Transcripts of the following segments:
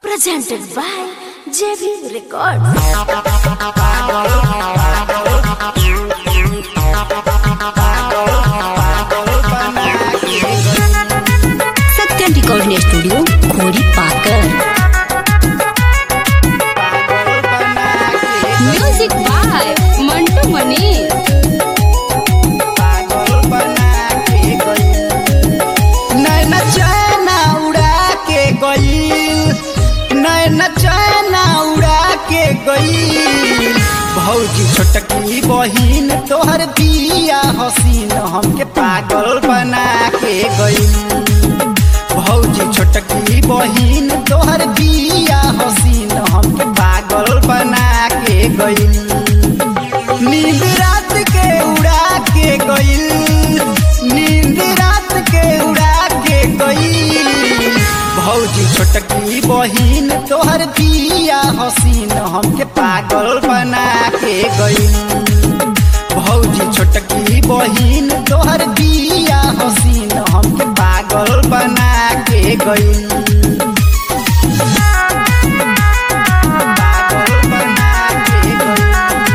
presented by JV Records. Satyam recording studio Khori Pakar music by Mantu Mani नैना चैना उड़ा के गईल नैना चैना उड़ा के गईल भौजी छोटकी बहिन तोहर बिया हसीन हमके पागल बना के गईल भौजी छोटकी बहिन तोहर बिया हसीन हमके पागल बना के गईल नींद रात के उड़ा के गईल नींद रात के उड़ा के गईल भौजी छोटकी बहिन तोहर बिया हसीन हमके पागल बना के गईल भौजी छोटकी बहिन तोहर बिया हसीन हमके पागल बना के गईल पागल बना के गईल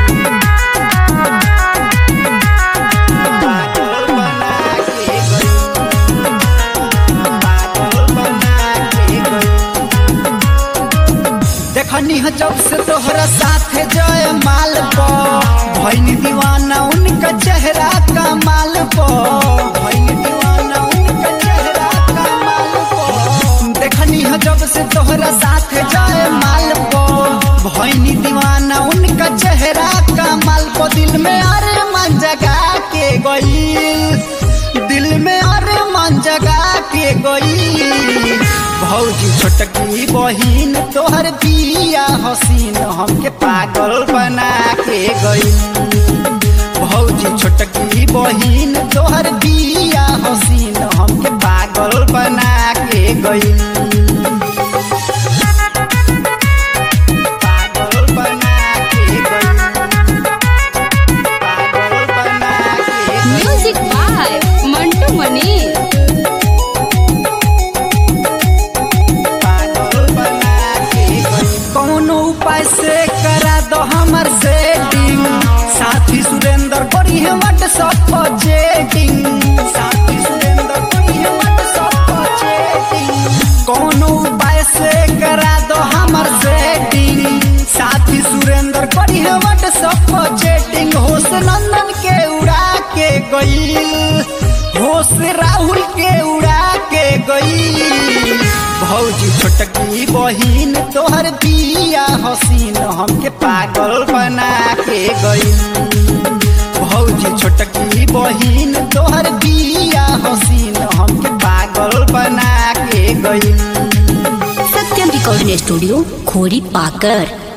पागल बना के गईल पागल बना के गईल देखनी ह जब से तोहरा साथे जय माल पो भैनी दीवाना उनका चेहरा का माल पो भैनी दीवाना उनका चेहरा का माल पो देखनी ह जब से तोहरा साथे जय माल पो भैनी दीवाना उनका चेहरा का माल पो दिल में अरे मन जगा के गई दिल में अरे मन जगा के गई भौजी छोटकी बहिन तोहर बिया हसीन हमके पागल बना के गई भौजी छोटकी बहिन तोहर बिया हसीन हमके पागल बना के गई पागल बना के गई पागल बना के गई म्यूजिक बाय मंटू मनी पागल बना के गई। कौनो उपाय से करा दो हमर सेटिंग साथी सुरेंद्र करी है व्हाट्सएप पर चैटिंग साथी सुरेंद्र करी है व्हाट्सएप पर चैटिंग कौनो उपाय से करा दो हमर सेटिंग साथी सुरेंद्र करी है व्हाट्सएप पर चैटिंग होश नंदन के उड़ा के गई होश राहुल के उड़ा के गई भौजी छोटकी बहिन तोहर बिया हसीन हमके पागल बना के गई भौजी छोटकी बहिन तोहर बिया हसीन हमके पागल बना के गई सत्यम रिकॉर्डिंग स्टूडियो खोरी पाकर